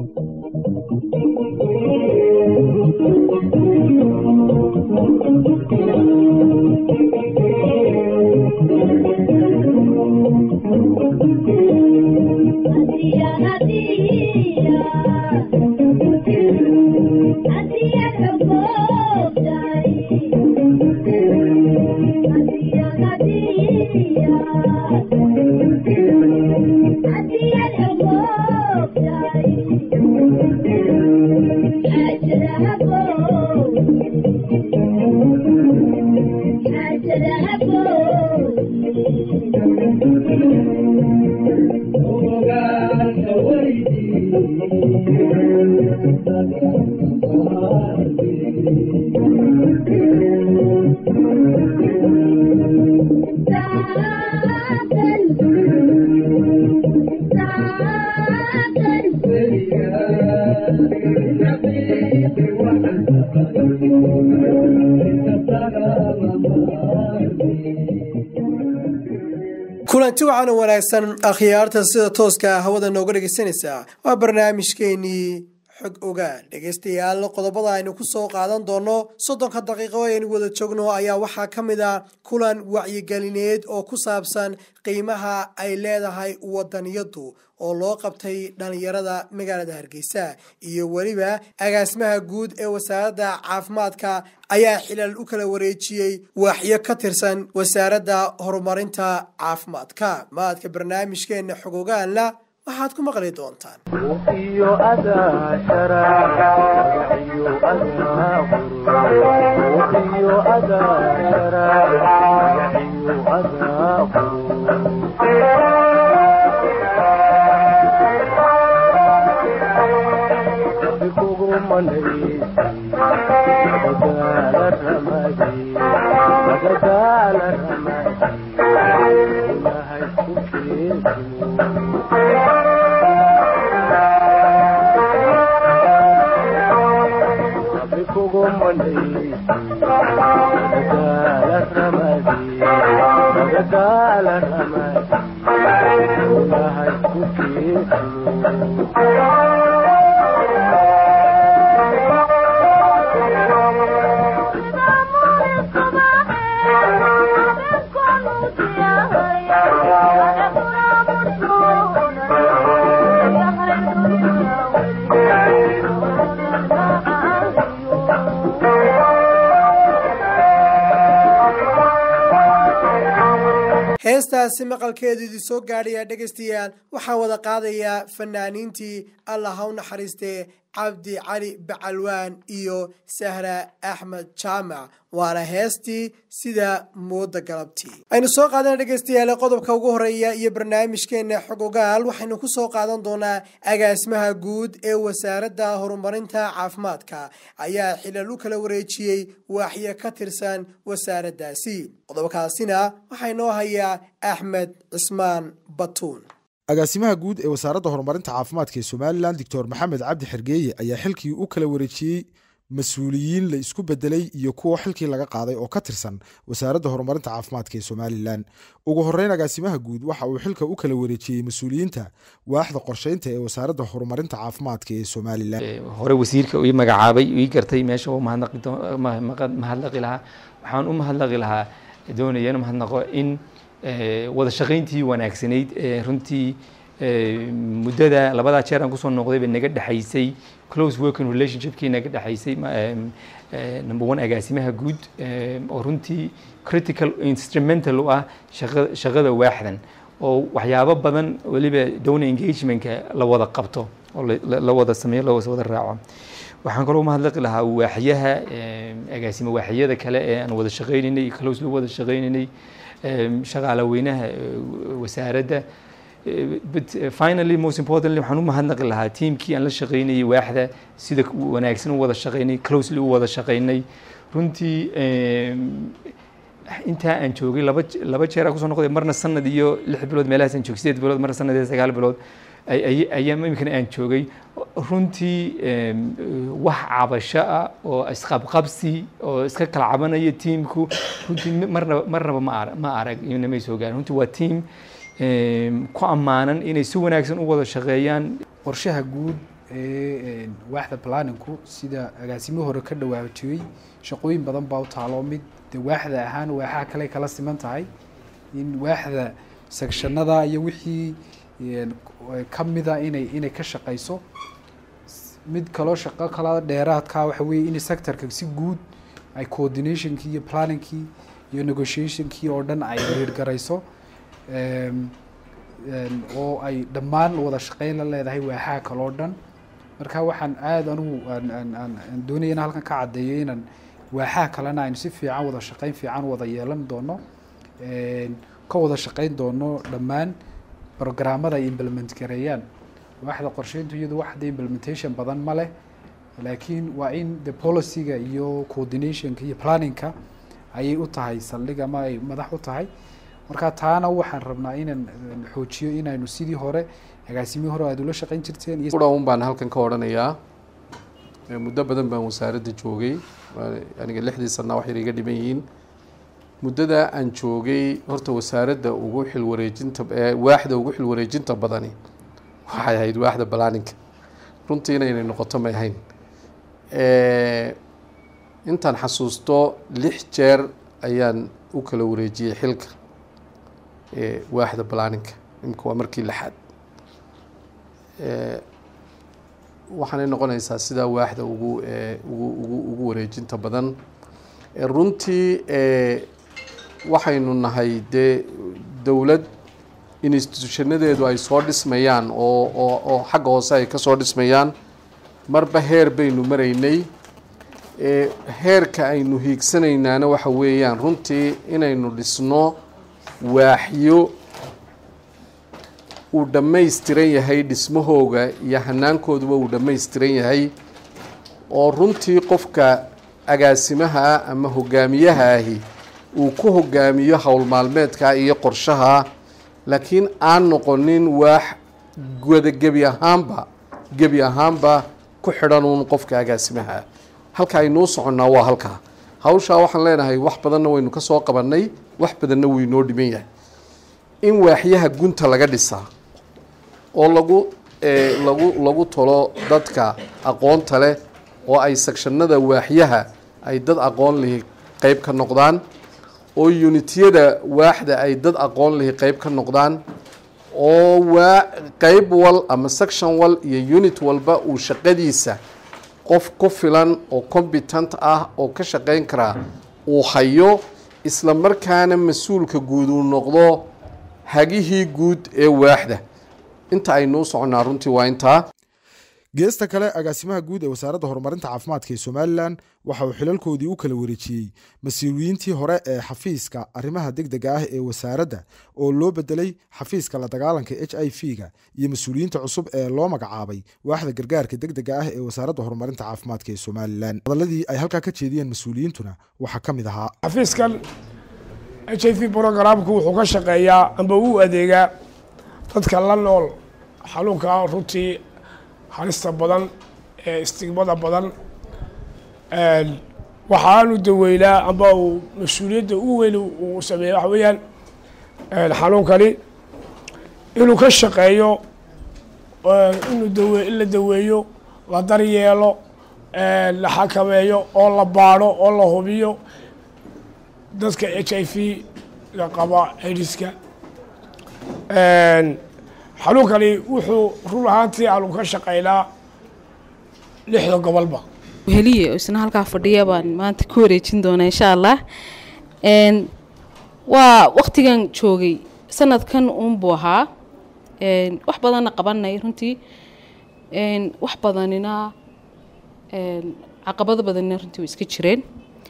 kulanti waxaana wanaagsan akhyaarta sida tooska hawada nooga dhegeysanaysaa waa barnaamijkeenii xog ogaan dhegeystayaal qodobada aynu kusoo qaadan doono soddonka daqiiqo aynu wada joogno ayaa waxaa ka mid a kulan wacyigelineed oo ku saabsan qiimaha ay leedahay wadaniyadu oo loo qabtay dhalinyarada magaalada hargeysa iyo weliba agaasimaha guud ee wasaaradda caafimaadka ayaa xilal u kala wareejiyey waaxyo ka tirsan wasaaradda horumarinta caafimaadka maadka barnaamijkeena xogogaanla waxaad ku maqli doontaan heestaasi maqalkeedu idin soo gaadhaya dhegaystayaal waxaa wada qaadayaa fanaaniintii allah ha u naxariistee cabdi cali bacalwaan iyo sahra axmed jaamac waana heestii sida mooda galabtii aynu soo qaadana dhegaystayaal qodobka ugu horeeya iyo barnaamijkeena xog ogaal waxaynu ku soo qaadan doonaa agaasimaha guud ee wasaaradda horumarinta caafimaadka ayaa xilal u kala wareejiyey waaxyo ka tirsan wasaaraddaasi qodobkaasina waxaa inoo hayaa axmed cismaan batuun agaasimaha guud ee wasaaradda horumarinta caafimaadka ee somalilan doctor maxamed cabdi xergeeye ayaa xilkii u kala wareejiyey mas-uuliyiin la isku bedelay iyo kuwa xilkii laga qaaday oo ka tirsan wasaaradda horumarinta caafimaadka ee somalilan ugu horeyn agaasimaha guud waxa uu xilka u kala wareejiyey mas-uuliyiinta waaxda qorsheynta ee wasaaradda horumarinta caafimaadka ee somalilan hore wasiirka ii magacaabay ii gartay meesha u mahadnaqi lahaa waxaan u mahadnaqi lahaa doonaya in mahadnaqo in wada shaqayntii wanaagsanayd ee runtii muddada labadaa jeer aan kusoo noqday bay naga dhexaysay close working relationshipkii naga dhexaysay number one agaasimaha guud oo runtii critical instrumental u ah shaqada waaxdan oo waxyaabo badan weliba donor engagementka la wada qabto oo la wada sameeyo la wada raaco waxaan kaloo mahadlaqi lahaa waaxyaha agaasimo waaxyada kale ee aan wada shaqaynaynay close la wada shaqaynaynay shaqaale weynaha wasaaradda but finally most importantly waxaan u mahadnaqi lahaa tiamkii aan la shaqaynayay waaxda sida wanaagsan u wada shaqaynay closely u wada shaqaynay runtii intaa aan joogay laba laba jeer aan kusoo noqday marna sanad iyo lix bilood meelahaas aan joogay sideed bilood marna sanad iyo sagaal bilood ayaa iminkana aan joogay runtii wax cabasho ah oo isqabqabsi oo iska kala cabanaya tiimku runtii marnaba marnaba ma arag ma arag inamay soo gaarin runtii waa tiim ku ammaanan inay si wanaagsan u wada shaqeeyaan qorshaha guud ee waaxda planinku sida agaasimo hore ka dhawaajiyey shaqooyin badan baa u taalo mid de waaxda ahaan waaxaha kale kala siman tahay in waaxda sekshanada iyo wixii kamida inay inay ka shaqeyso mid kaloo shaqo kala dheeraadka waxa weeye in sectorka si guud ay coordinationkii iyo planningkii iyo negotiationkii oo dhan ay riirgarayso oo ay dhammaan wada shaqeyn la leedahay waaxaha kale oo dhan marka waxaan aada anugu aan doonaya in halkan ka caddeeyo inaan waaxaha kalena aynu si fiican wada shaqeyn fiican wada yeelan doono ka wada shaqeyn doono dhammaan programmada ay implement gareeyaan waaxda qorsheyntu iyadu wax de implementation badan ma leh laakiin waa in the policyga iyo coordinationka iyo planningka ayay u tahay saldhig ama ay madax u tahay marka taana waxaan rabnaa inaan xoojiyo inaynu sidii hore agaasimihii hore aad ula shaqeyn jirteen iyo un baan halkan ka odhanayaa muddo badan baan wasaaradda joogay aniga lixdii sanaa wax yar iga dhiman yihiin muddada aan joogay horta wasaaradda ugu xil wareejinta waaxda ugu xil wareejinta badani waxay ahayd waaxda balaaninka runtii inaynay noqoto may ahayn intaan xasuusto lix jeer ayaan u kala wareejiyey xilka waaxda balaaninka imika waa markii lixaad waxaanay noqonaysaa sidaa waaxda ugu ugu ugu ugu wareejinta badan runtii waxaynu nahay dee dowlad institutionadeedu ay soo dhismayaan oo oo oo xagga hoose ay ka soo dhismayaan marba heer baynu maraynay heerka aynu hiigsanaynaana waxa weeyaan runtii inaynu dhisno waaxyo uu dhammaystiran yahay dhismahooga iyo hanaankooduba uu dhammaystiran yahay oo runtii qofka agaasimaha ah ama hogaamiyaha ahi uu ku hogaamiyo howl maalmeedka iyo qorshaha laakiin aan noqonin waax wada gebi ahaanba gebi ahaanba ku xidhan uun qofka agaasimaha ah halka aynuu soconnaa waa halkaa hawshaa waxaan leenahay wax badanna waynu ka soo qabannay wax badanna wuu inoo dhiman yahay in waaxyaha gunta laga dhisaa oo lagu lagu lagu talo dadka aqoonta leh oo ay sekshanada waaxyaha ay dad aqoon lihi qeyb ka noqdaan oo unitiyada waaxda ay dad aqoon lihi qeyb ka noqdaan oo waa qeyb wal ama section wal iyo unit walba uu shaqadiisa qof ku filan oo competent ah oo ka shaqeyn karaa uu hayo isla markaana mas-uulka guud uu noqdo hagihii guud ee waaxda inta aynuu soconnaa runtii waa intaa geesta kale agaasimaha guud ee wasaaradda horumarinta caafimaadka ee somalilan waxa uu xilalkoodii u kala wareejiyey mas-uuliyiintii hore ee xafiiska arrimaha degdega ah ee wasaaradda oo loo bedelay xafiiska la dagaalanka h i v ga iyo mas-uuliyiinta cusub ee loo magacaabay waaxda gargaarka degdega ah ee wasaaradda horumarinta caafimaadka ee somalilan hadaladii ay halkaa ka jeediyeen mas-uuliyiintuna waxaa ka mid ahaa xafiiskan h i v brogramku wuxuu ka shaqeeyaa amba uu adeegaa dadka la nool xanuunka runtii halista badan ee istigmada badan waxaanu daweynaa amba uu mas-uuliyadda u weyn uu sameeya waxa weeyaan xanuunkani inuu ka shaqeeyo inuu dawe in la daweeyo la daryeelo la xakameeyo oo la baadho oo la hubiyo dadka h i v ga qaba aidiska xanuunkani wuxuu run ahaantii aanu ka shaqeynaa lixda gobolba heliye isna halkaa fadhiya baan maanta ku wareejin doonaa insha allah waa waktigan joogay sanadkan uunbuu ahaa wax badanna qabanay runtii wax badanina caqabado badanina runtii way iska jireen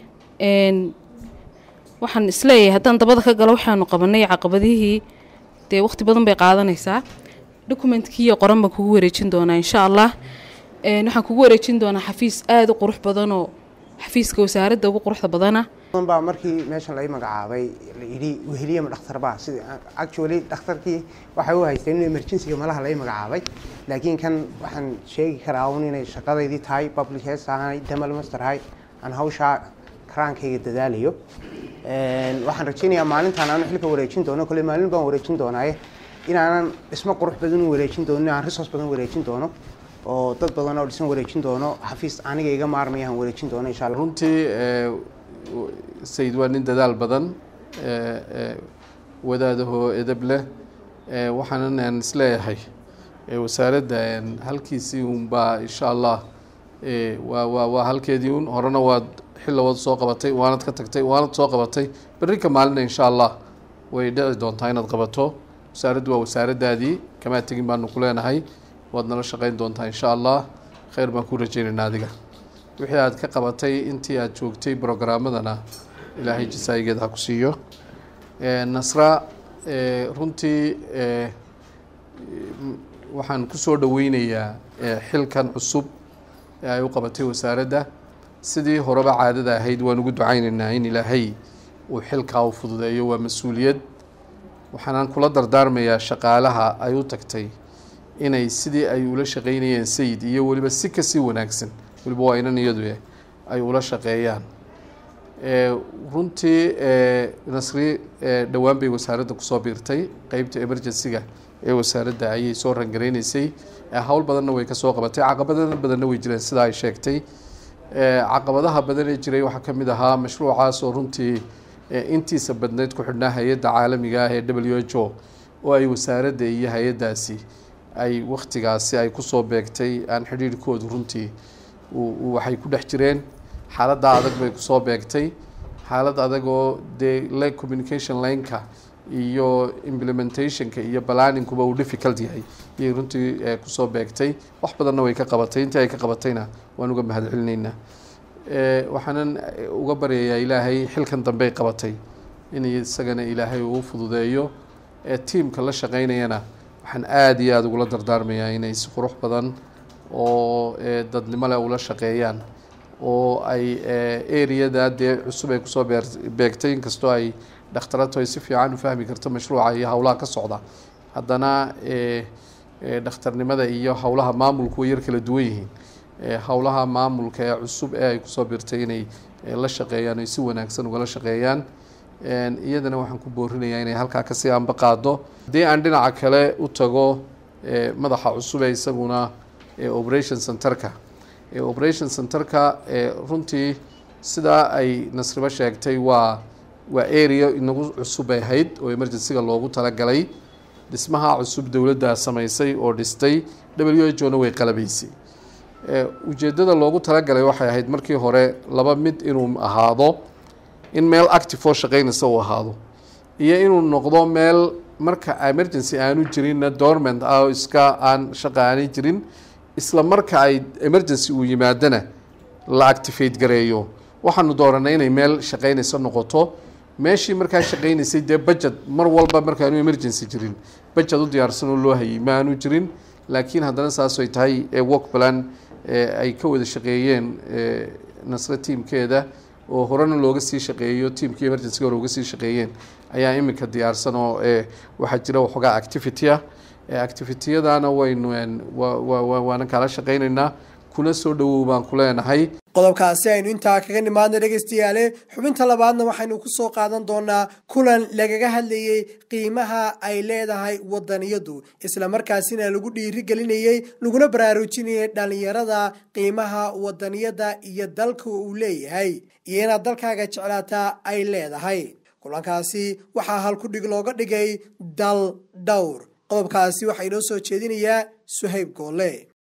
waxaan isleeyahay haddaan dabada ka galo waxaanu qabanay caqabadihii dee waqti badan bay qaadanaysaa documentkii qoran baan kugu wareejin doonaa insha allah waxaan kugu wareejin doonaa xafiis aada u qurux badanoo xafiiska wasaaradda ugu quruxda badana baa markii meeshan lai magacaabay la yidhi weheliyama dhakhtarba sida actually dhakhtarkii waxay u haysteen in emergencyga malaha lai magacaabay laakiin kan waxaan sheegi karaa un inay shaqadaydii tahay public health ahay damal master ahay aan hawshaa karaankayga dadaalayo waxaan rajaynayaa maalintaan aanu xilka wareejin doono kole maalin baan wareejin doonaaye inaanan dhismo qurux badan u wareejin doono inaan resource badan wareejin doono oo dad badan oo dhisan wareejin doono xafiis aniga iga maarmaya aan wareejin doono insha allah runtii sayid waa nin dadaal badan wadaadahoo edab leh waxaanan aan isleeyahay wasaaradda halkiisii unbaa insha allah waa waa waa halkeedii un horena waad xilligood soo qabatay waanad ka tagtay waanad soo qabatay berrinka maalina insha allah way dhici doontaa inaad qabato wasaaraddu waa wasaaraddaadii kamaa tegin baanu ku leenahay waad nala shaqayn doontaa insha allah khayr baan ku rajaynaynaa adiga wixii aad ka qabatay intii aad joogtay brogaramadana ilaahay jasaayigeed ha ku siiyo nasra runtii waxaan kusoo dhaweynayaa xilkan cusub ee ay u qabatay wasaaradda sidii horeba caadada ahayd waan ugu ducaynaynaa in ilaahay uu xilkaa u fududeeyo waa mas-uuliyad waxaanaan kula dardaarmayaa shaqaalaha ay u tagtay inay sidii ay ula shaqeynayeen sayid iyo weliba si kasii wanaagsan weliba waa inan iyadu ay ula shaqeeyaan runtii nasri dhowaan bay wasaaradda kusoo biirtay qeybta emergency-ga ee wasaaradda ayay soo rangareyneysay howl badanna way kasoo qabatay caqabada badanna way jireen sida ay sheegtay caqabadaha badan ee jiray waxaa ka mid ahaa mashruucaas oo runtii intiisa badneyd ku xidhnaa hay-adda caalamiga ah ee w h o oo ay wasaaradda iyo hay-addaasi ay wakhtigaasi ay kusoo beegtay aan xidhiirhkoodu runtii waxay ku dhex jireen xaaladda adag bay kusoo beegtay xaalad adag oo dee le communication lineka iyo implementationka iyo balaninkuba uu difficult yahay iyay runtii kusoo beegtay wax badanna way ka qabatay intii ay ka qabatayna waan uga mahad celinaynaa waxaanan uga baryayaa ilaahay xilkan dambey qabatay in isagana ilaahay uu fududeeyo tiamka la shaqeynayana waxaan aada iyo aada ugula dardaarmayaa inay si qurux badan oo dadnimo leh ula shaqeeyaan oo ay areada dee cusub ay kusoo beegtay inkastoo ay dhakhtaratu ay si fiican u fahmi karto mashruuca iyo howlaha ka socda haddana dhakhtarnimada iyo howlaha maamulku way yar kala duwan yihiin howlaha maamulka ee cusub ee ay kusoo birtay inay la shaqeeyaan ay si wanaagsan ugala shaqeeyaan iyadana waxaan ku boorinayaa inay halkaa kasii anba qaado haddii aan dhinaca kale u tago madaxa cusub ee isaguna operation centerka operation centerka runtii sidaa ay nasribo sheegtay waa waa area inagu cusub ay ahayd oo emergencyga loogu talagalay dhismaha cusub dowladdaa samaysay oo dhistay w h o na way qalabaysay ujeeddada loogu talagalay waxay ahayd markii hore laba mid inuu ahaado in meel active oo shaqeynaysa uu ahaado iyo inuu noqdo meel marka emergency aanu jirinna dorment ah oo iska aan shaqa aanay jirin isla marka ay emergency uu yimaadana la activate gareeyo waxaanu dooranay inay meel shaqeynaysa noqoto meeshii markaa shaqeynaysay dee budget mar walba markaanu emergency jirin budget u diyaarsan oo loo hayay ma aanu jirin laakiin haddana saas ay tahay work plan ay ka wada shaqeeyeen nasre tiamkeeda oo horena looga sii shaqeeyo tiamkii emergencyga hore uga sii shaqeeyeen ayaa iminka diyaarsan oo waxaa jira waxoogaa activity ah activitiyadana waynu waana kala shaqeyneynaa kuna soo dhawow baan ku leenahay qodobkaasi aynu intaa kaga nimaadna dhegaystayaale xubinta labaadna waxaynu ku soo qaadan doonaa kulan lagaga hadlayey qiimaha ay leedahay wadaniyadu islamarkaasina lagu dhiirigelinayey laguna baraarujinayay dhallinyarada qiimaha wadaniyada iyo dalka uu leeyahay iyo inaad dalkaaga jeclaataa ay leedahay kulankaasi waxaa halkudhig looga dhigay dal dhowr qodobkaasi waxaa inoo soo jeedinayaa suhayb goolle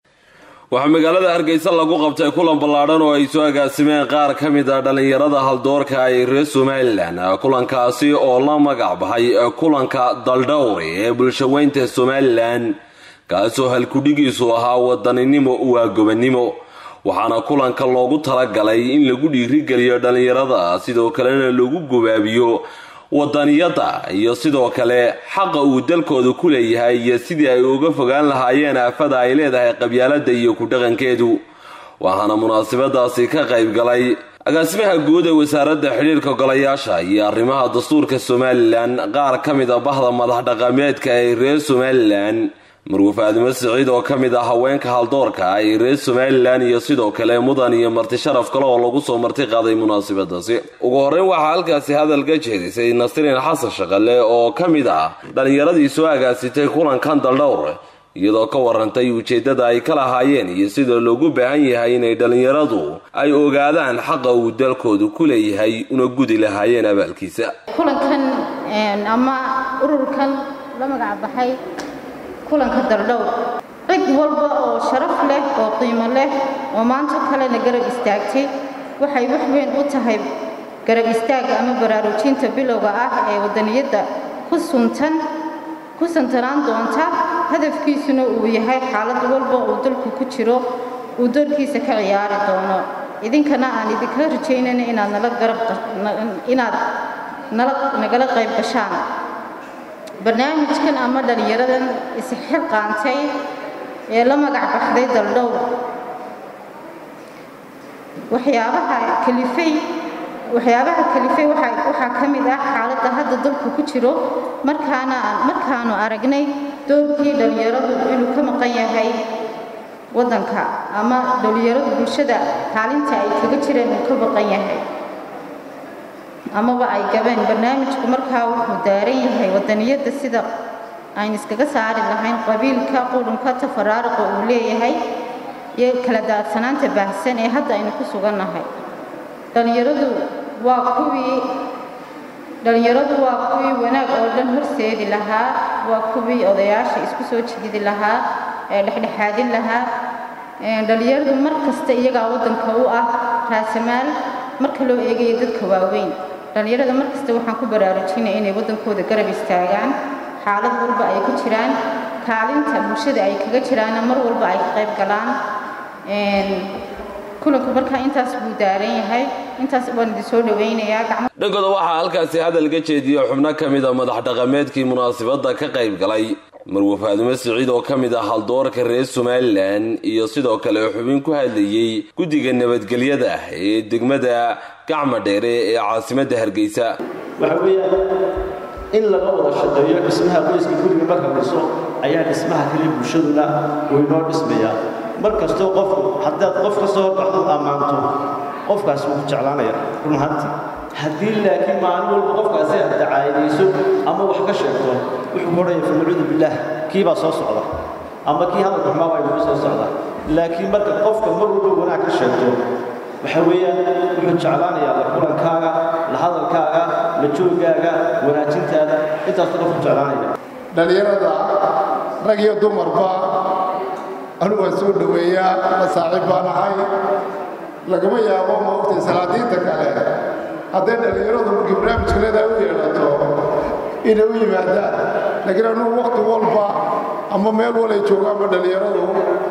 waxaa magaalada hargeysa lagu qabtay kulan ballaadhan oo ay soo agaasimeen qaar ka mid a dhallinyarada haldoorka ay reer somalilan kulankaasi oo la magac baxay kulanka daldhowri ee bulshaweynta somalilan kaasoo halkudhigiisu ahaa wadaninimo waa gobannimo waxaana kulanka loogu talagalay in lagu dhiirigeliyo dhallinyarada sidoo kalena lagu gobaabiyo wadaniyada iyo sidoo kale xaqa uu dalkooda ku leeyahay iyo sidii ay uga fogaan lahaayeen aafada ay leedahay qabyaalada iyo ku-dhaqankeedu waxaana munaasabadaasi ka qayb galay agaasimaha guud ee wasaaradda xidhiirka golayaasha iyo arrimaha dastuurka somalilan qaar ka mid a bahda madax dhaqameedka ee reer somalilan marwuf aadimo siciid oo ka mid ah haweenka haldoorka ay reer somalilan iyo sidoo kale mudan iyo marti sharaf kale oo lagu soo marti qaaday munaasabadaasi ugu horreyn waxaa halkaasi hadal ka jeedisay nasriin xasan shaqale oo ka mid ah dhallinyaradii soo agaasitay kulankan daldhowr iyadoo ka warantay ujeeddada ay ka lahaayeen iyo sida loogu baahan yahay inay dhallinyaradu ay ogaadaan xaqa uu dalkoodu ku leeyahay una gudi lahaayeen abaalkiisa kulankan ama ururkan la magac baxay kulanka daldhowr cid walba oo sharaf leh oo qiimo leh oo maanta kalena garab istaagtay waxay wax weyn u tahay garab istaagga ama baraarujinta bilowga ah ee wadaniyadda ku suntan ku santanaan doonta hadafkiisuna uu yahay xaalad walba uu dalku ku jiro uu doorkiisa ka ciyaari doono idinkana aan idinka rajaynayna inaad nala garab inaad nala nagala qayb gashaan barnaamijkan ama dhallinyaradan isxil qaantay ee la magac baxday daldhowr waxyaabaha kalifay waxyaabaha kalifay waxaa waxaa ka mid ah xaaladda hadda dalku ku jiro markaana markaanu aragnay doorkii dhallinyaradu inuu ka maqan yahay waddanka ama dhallinyaradu bulshada kaalinta ay kaga jireen uu ka maqan yahay amaba ay gabeen barnaamijku markaa wuxuu daaran yahay wadaniyadda sida aynu iskaga saari lahayn qabiilka qurunka tafaraaruqa uu leeyahay iyo kala daadsanaanta baahsan ee hadda aynu ku sugannahay dhallinyaradu waa kuwii dhallinyaradu waa kuwii wanaag oo dhan horseedi lahaa waa kuwii odayaasha isku soo jididi lahaa ee dhexdhexaadin lahaa dhallinyaradu mar kasta iyagaa waddanka u ah raasamaal marka loo eegayo dadka waaweyn dhallinyarada mar kasta waxaan ku baraarujinaya inay waddankooda garab istaagaan xaalad walba ay ku jiraan kaalinta bulshada ay kaga jiraanna mar walba ay ka qayb galaan kulanku markaa intaas buu daaran yahay intaas waan idin soo dhawaynayaa dhankooda waxaa halkaasi hadal ka jeediya xubno ka mid a madax dhaqameedkii munaasabadda ka qayb galay marwe faadume siciid oo ka mid ah haldoorka reer somalilan iyo sidoo kale xubin ku hadlayey guddiga nabadgelyada ee degmada gacma dheere ee caasimadda hargeysa waxa weeyaan in laga wada shaqeeyo dhismaha qoyska guriga marka dhiso ayaa dhismaha kale bulshaduna uu inoo dhismayaa mar kastoo qofku haddaad qof ka soo baxdo ammaanto qofkaas wuu ku jeclaanaya run ahaantii haddii laakiin maalin walba qofkaasi aad dacaayadayso ama wax ka sheegto wuxuu odhaya fanacuudu billaah kii baa soo socda ama kii hadalka xumaa baa inugu soo socda laakiin marka qofka mar walba wanaag ka sheegto waxa weeyaan wuxuu jeclaanayaa la kulankaaga la hadalkaaga la joogaaga wanaajintaada intaasoo qofku jeclaanaya dhallinyarada rag iyo dumarba anugu waan soo dhoweeyaa la saaxiib baan ahay lagama yaabo maogtay salaadiinta kale hadday dhallinyaradu markii barnaamijka leedahay u yeedhato inay u yimaadaan laakiin anugu wakhti walba ama meel walay joogaanba dhallinyaradu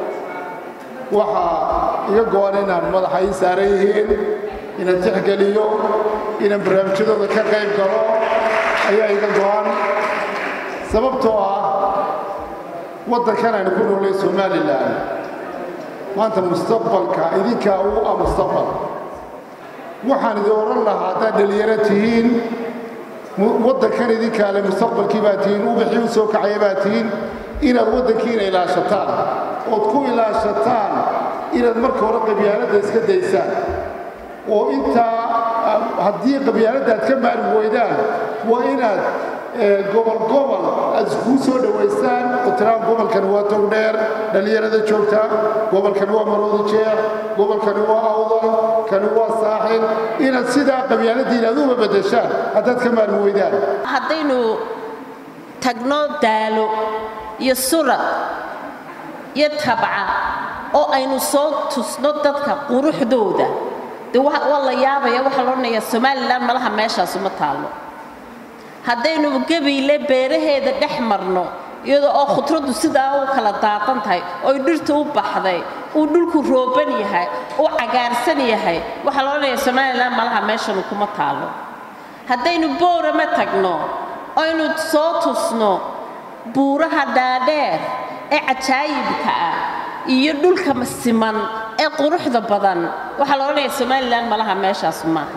waxaa iga go-an inaan madaxa ii saaran yihiin inaan tixgeliyo inaan barnaamijyadooda ka qayb galo ayaa iga go-an sababtoo ah waddankan aynu ku noolay somalilan maanta mustaqbalka idinkaa ugu ah mustaqbal waxaan idin odhan lahaa haddaad dhallinyaro tihiin waddankan idinkaa le mustaqbalkii baa tihiin ubaxii u soo kacaya baa tihiin inaad waddankiina ilaashataan ood ku ilaashataan inaad marka hore qabyaaladda iska daysaan oo intaa haddii qabyaaladda aad ka maari weydaan waa inaad gobol gobol aad iskuu soo dhowaysaan oo tiraan gobolkani waa togdheer dhallinyarada joogta gobolkani waa maroodi jeex gobolkani waa awdal kani waa saaxil inaad sidaa qabyaaladdiina aad uba beddeshaan haddaad ka maarmi weydaan haddaynu tagno daalo iyo surad iyo tabca oo aynu soo tusno dadka quruxdooda dee waa la yaabaya waxaa la odhanayaa somalilan malaha meeshaas uma taallo haddaynu gabiyle beeraheeda dhex marno iyadoo oo khudraddu sidaa u kala daaqan tahay oy dhirta u baxday uu dhulku rooban yahay uu cagaarsan yahay waxaa la odhanayaa somalilan malaha meeshanu kuma taallo haddaynu boorama tagno oynu soo tusno buuraha dhaadheer ee cajaayibka ah iyo dhulka siman ee quruxda badan waxaa la odhanayaa somalilan malaha meeshaas maaha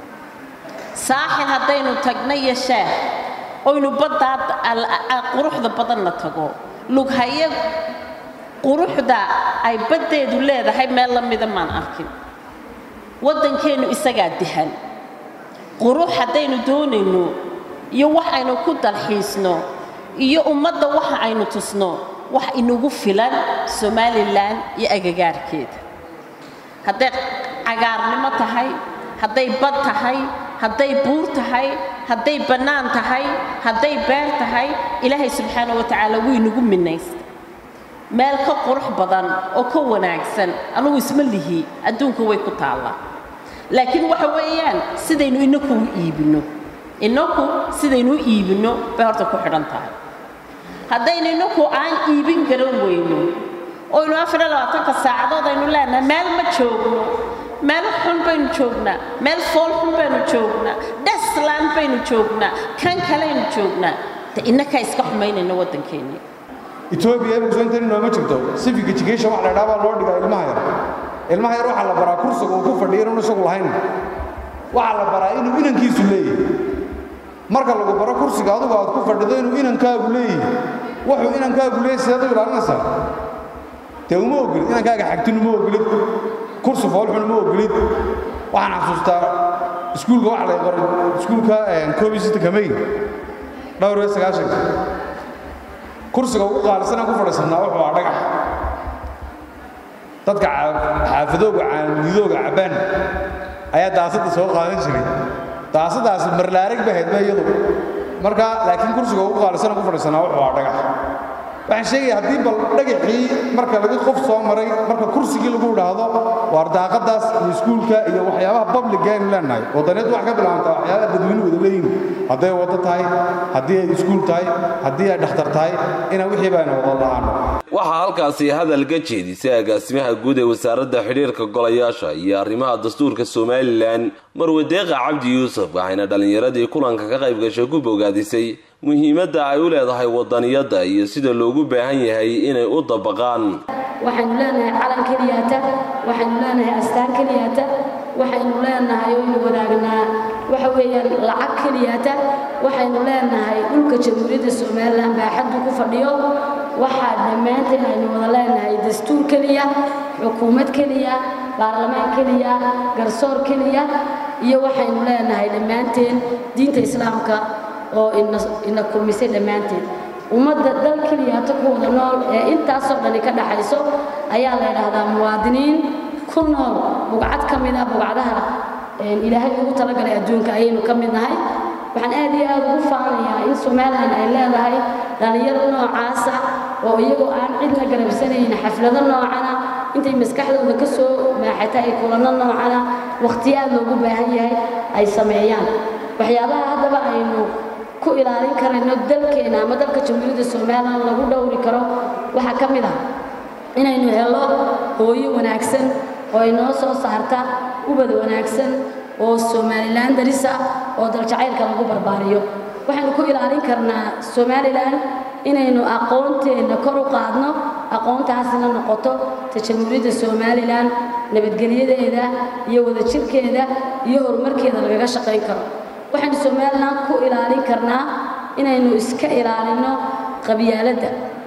saaxil haddaynu tagno iyo sheeh oynu baddaa quruxda badanna tago lughaye quruxda ay baddeedu leedahay meel la mida maan arkin waddankeennu isagaa dihan qurux haddaynu doonayno iyo wax aynu ku dalxiisno iyo ummadda waxa aynu tusno wax inagu filan somalilan iyo agagaarkeeda hadday cagaarnimo tahay hadday bad tahay hadday buur tahay hadday bannaan tahay hadday beer tahay ilaahay subxaana wa tacaala wuu inagu minaysta meel ka qurux badan oo ka wanaagsan anugu isma lihi adduunka way ku taallaa laakiin waxa weeyaan sidaynu inaku u iibinno inaku sidaynu u iibinno bay horta ku xidhan tahay haddaynu inaku aan iibin garan weyno oynu afar iyo labaatanka saacadood aynu leenahay meel ma joogno meel xun baynu joognaa meel fool xun baynu joognaa dheslaan baynu joognaa kan kalaynu joognaa de innakaa iska xumaynayna waddankeennii etoobiya imugsantani nooma jirto civic education wax la idhaha baa loo dhigaa ilmaha yar ilmaha yar waxaa la baraa kursiga uu ku fadhiya inuun isagu lahayn waxaa la baraa inuu inankiisu leeyahay marka lagu baro kursiga adugu aad ku fadhido inuu inankaagu leeyahay wuxuu inankaagu leeyahay sidaad u ilaalinaysaa dee uma ogolid inankaaga xagtin uma ogolid kursi foolxun uma ogolid waxaan xasuustaa iskuulka waxa lay qoray iskuulka koob iyo sittanka may dhowr iyo sagaashanka kursiga ugu qaalisanaan ku fadhiisannaa wuxuu aa dhagax dadka xaafadooga caanidooga cabbaan ayaa daasadda soo qaadan jiray daasadaasi marlaarag bahayd ma iyadu marka laakiin kursiga ugu qaalisanaan ku fadhiisannaa wuxuu aa dhagax waxaan sheegaya haddii bal dhagaxii marka laga qof soo maray marka kursigii lagu idhaahdo waar daaqadaas iyo iskuulka iyo waxyaabaha publica aynu leenahay wadaneed wax ka bilaabanta waxyaabaha dadweynuhu wada leeyihin hadday waddo tahay haddii ay iskuul tahay haddii ay dhakhtar tahay inaan wixii baynu wada la'aano waxaa halkaasi hadal ka jeedisay agaasimaha guud ee wasaaradda xidhiirka golayaasha iyo arrimaha dastuurka somalilan marwadeeqa cabdi yuusuf waxayna dhallinyaradii kulanka ka qayb gashay ku bogaadisay muhiimadda ay u leedahay wadaniyadda iyo sida loogu baahan yahay inay u dabaqaan waxaynu leenahay calan keliyata waxaynu leenahay astaan keliyata waxaynu leenahay oynu wadaagnaa waxa weeyaan lacag keliyata waxaynu leenahay dhulka jamhuuriyadda somalilan baaxaddu ku fadhiyo waxaa dhammaanteen aynu wada leenahay dastuur keliya xukuumad keliya baarlamaan keliya garsoor keliya iyo waxaynu leenahay dhammaanteen diinta islaamka oo ina kulmisay dhammaanteed ummadda dal keliyaato ku wada nool ee intaasoo dhani ka dhaxayso ayaa la yidhaahdaa muwaadiniin ku nool bugcad ka mid ah bugcadaha ilaahay ugu talagalay adduunka ayaynu ka mid nahay waxaan aad iyo aad ugu faanayaa in somalilan ay leedahay dhallinyaro noocaasa oo iyagoo aan cidna garabsanayn xaflado noocana intay maskaxdooda ka soo maaxata ay kulanno noocana wakhtiyo aad loogu baahan yahay ay sameeyaan waxyaabaha haddaba aynu ku ilaalin karayno dalkeena ama dalka jamhuuriyadda somalilan lagu dhowri karo waxaa ka mid ah inaynu helo hooyo wanaagsan oo inoo soo saarta ubad wanaagsan oo somalilan daris ah oo daljacaylka lagu barbaariyo waxaynu ku ilaalin karnaa somalilan inaynu aqoonteenna kor u qaadno aqoontaasina noqoto ta jamhuuriyadda somalilan nabadgelyadeeda iyo wadajirkeeda iyo horumarkeeda lagaga shaqayn karo waxaynu somalilan ku ilaalin karnaa inaynu iska ilaalinno qabyaaladda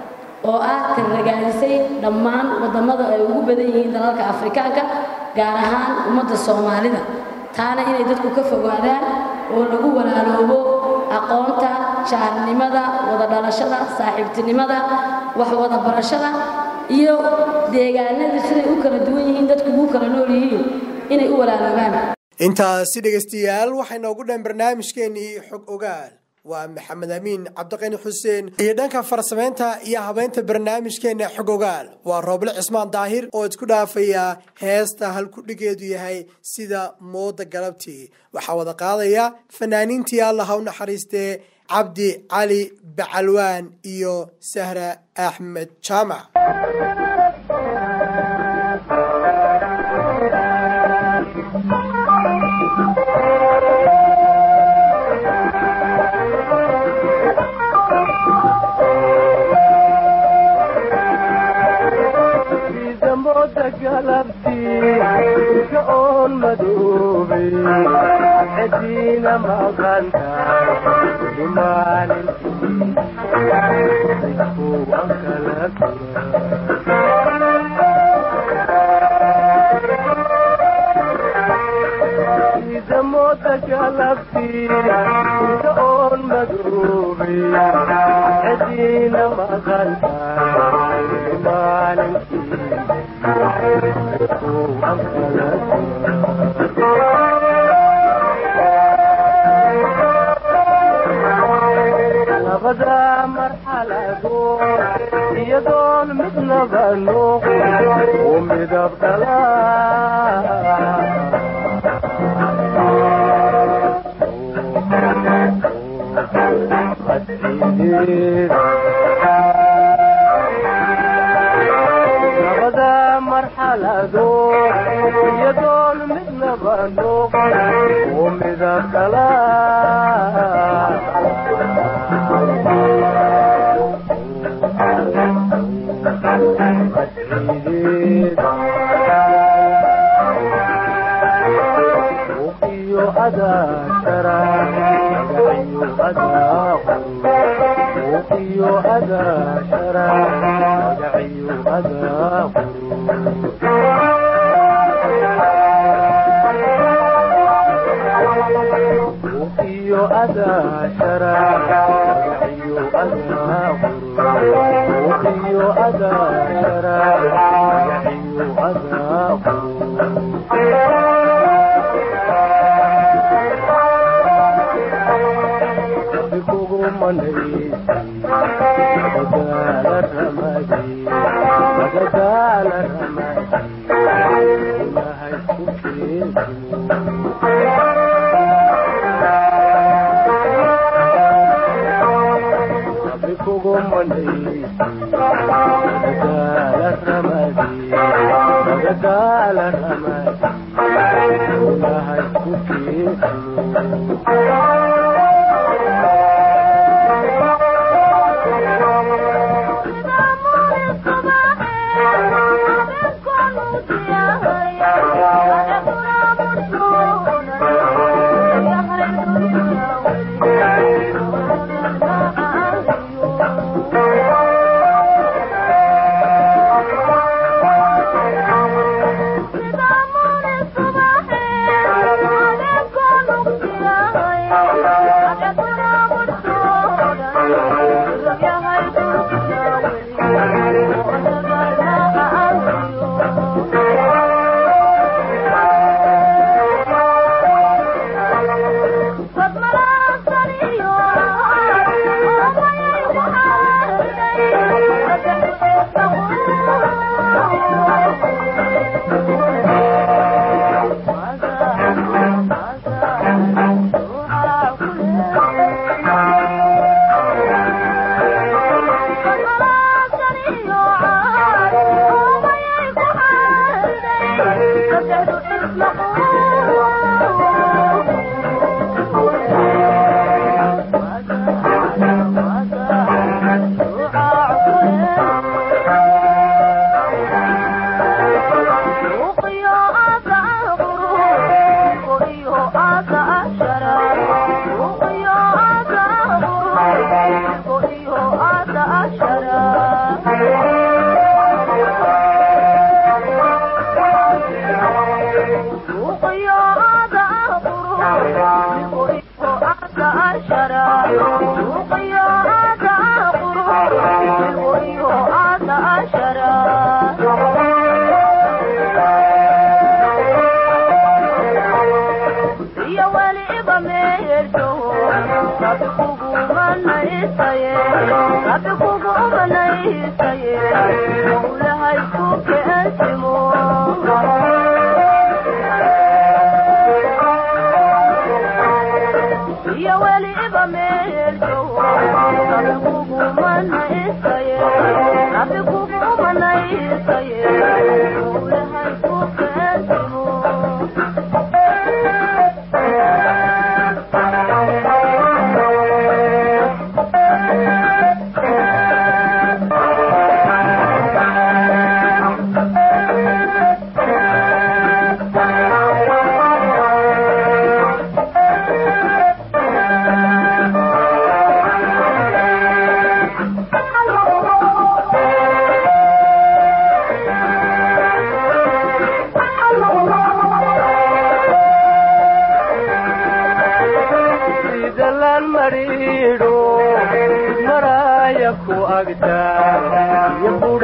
oo ah tarragaadisay dhammaan waddamada ay ugu badan yihiin dalalka afrikaanka gaar ahaan ummadda soomaalida taana inay dadku ka fogaadaan oo lagu walaaloobo aqoonta jaarnimada wada dhalashada saaxiibtinimada wax wada barashada iyo deegaanada siday u kala duwan yihiin dadku ugu kala nool yihiin inay u walaaloobaan intaasi dhegaystayaal waxay noogu dhan barnaamijkeenii xog ogaal waa maxamed amiin cabdiqani xuseen iyo dhanka farsamaynta iyo habeynta barnaamijkeena xog ogaal waa rooble cismaan daahir oo isku dhaafaya heesta halkudhigeedu yahay sida mooda galabtii waxaa wada qaadaya fanaaniintii allah ha u naxariistee cabdi cali bacalwaan iyo sahra axmed jaamac on madoobay cidiina maqantahay maalintii aan kala sida mooda galabtii on madoobay cidiina maqantahay labada marxaladood iyadoon midnaba noqon u midab dhala labada marxaladood iyadoon midnaba noqon u midab dhala iyo adaashara magaciyo adaaqu iyo adaashara magaciyo adaaqu iyo adaashara magaciyo adaaqu iyo adaashara magaciyo adaaqu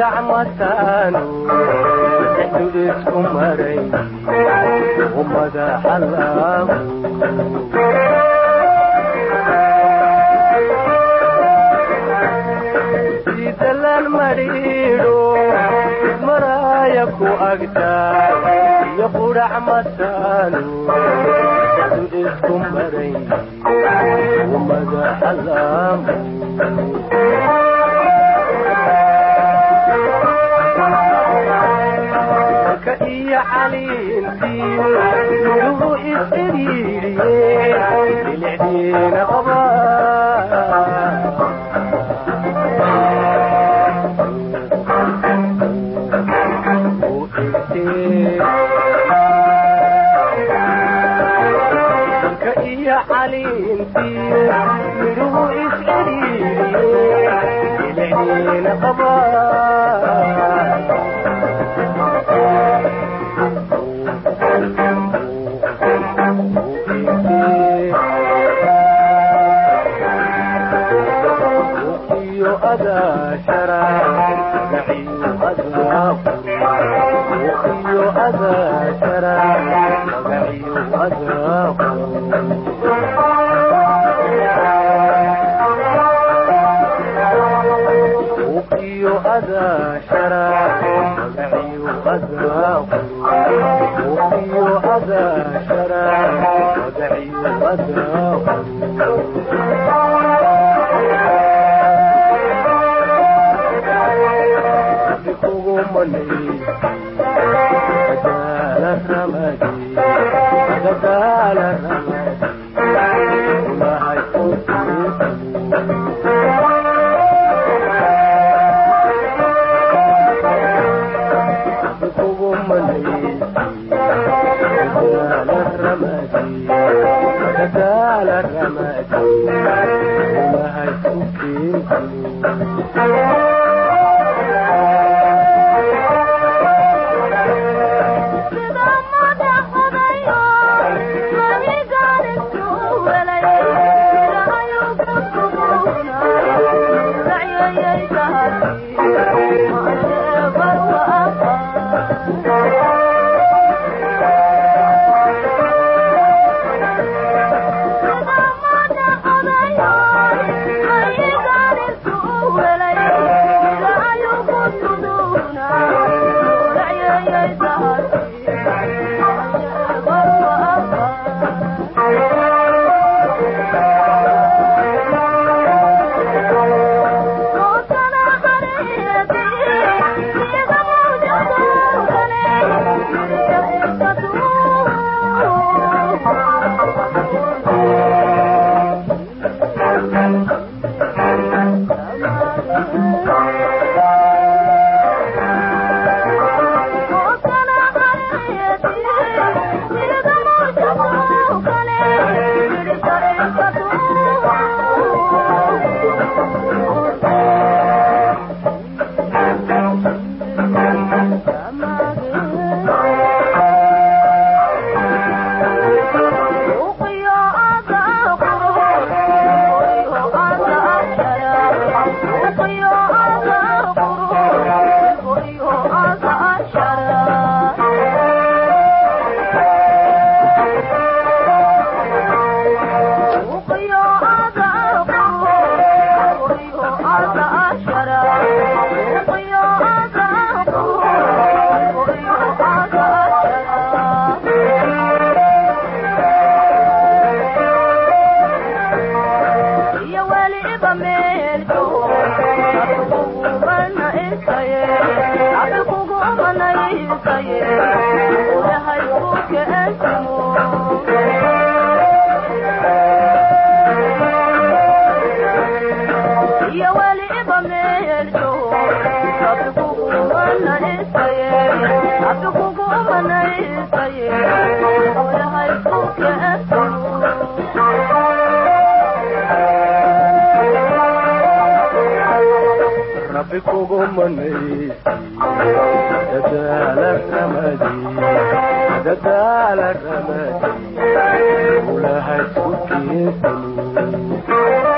qudhac mataanu saddexdu isku maray u madaxa laamu sidalaan madhiidho maraaya ku agtaa iyo qudhac mataanu saddexdu isku maray u madaxa laamu ka iyo caliintii midhuhu isiriiriye bilicdiina qaba ka iyo caliintii midhuhu isiriiriye bilicdiina qaba iyo adaa shara magaciyo adaa iyo adaa shara magaciyo adaa iyo adaa shara magaciyo adaa iyo adaa shara magaciyo adaa rabbi kugu manaysi dadaala ramadi dadaala ramadi ulahay ku keensani